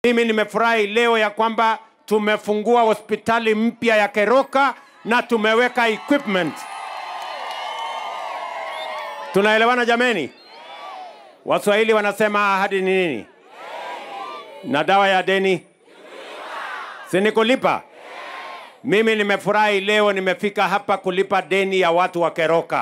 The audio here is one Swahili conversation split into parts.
Mimi nimefurahi leo ya kwamba tumefungua hospitali mpya ya Keroka na tumeweka equipment. Tunaelewana jameni? Waswahili wanasema ahadi ni nini? Na dawa ya deni si ni kulipa? Mimi nimefurahi leo nimefika hapa kulipa deni ya watu wa Keroka.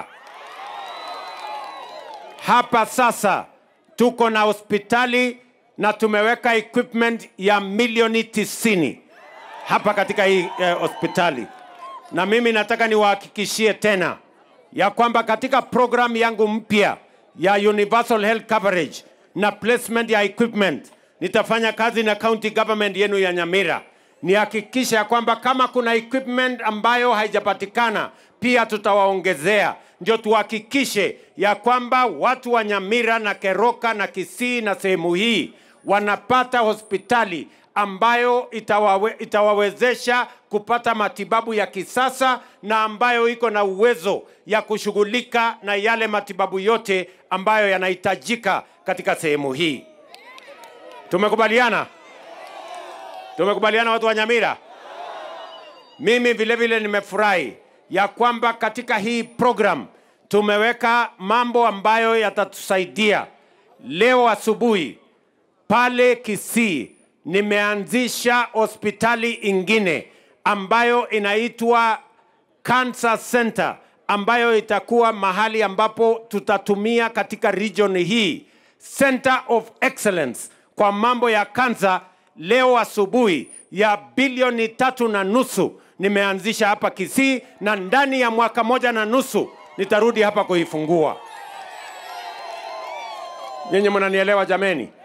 Hapa sasa tuko na hospitali na tumeweka equipment ya milioni tisini hapa katika hii eh, hospitali, na mimi nataka niwahakikishie tena ya kwamba katika program yangu mpya ya universal health coverage na placement ya equipment nitafanya kazi na county government yenu ya Nyamira nihakikisha ya kwamba kama kuna equipment ambayo haijapatikana pia tutawaongezea, ndio tuhakikishe ya kwamba watu wa Nyamira na Keroka na Kisii na sehemu hii wanapata hospitali ambayo itawawe, itawawezesha kupata matibabu ya kisasa na ambayo iko na uwezo ya kushughulika na yale matibabu yote ambayo yanahitajika katika sehemu hii. Tumekubaliana? Tumekubaliana watu wa Nyamira? Mimi vile vile nimefurahi ya kwamba katika hii program tumeweka mambo ambayo yatatusaidia. Leo asubuhi pale Kisii nimeanzisha hospitali ingine ambayo inaitwa Cancer Center ambayo itakuwa mahali ambapo tutatumia katika region hii Center of Excellence kwa mambo ya kansa. Leo asubuhi ya bilioni tatu na nusu nimeanzisha hapa Kisii, na ndani ya mwaka moja na nusu nitarudi hapa kuifungua. Nyinyi mnanielewa jameni?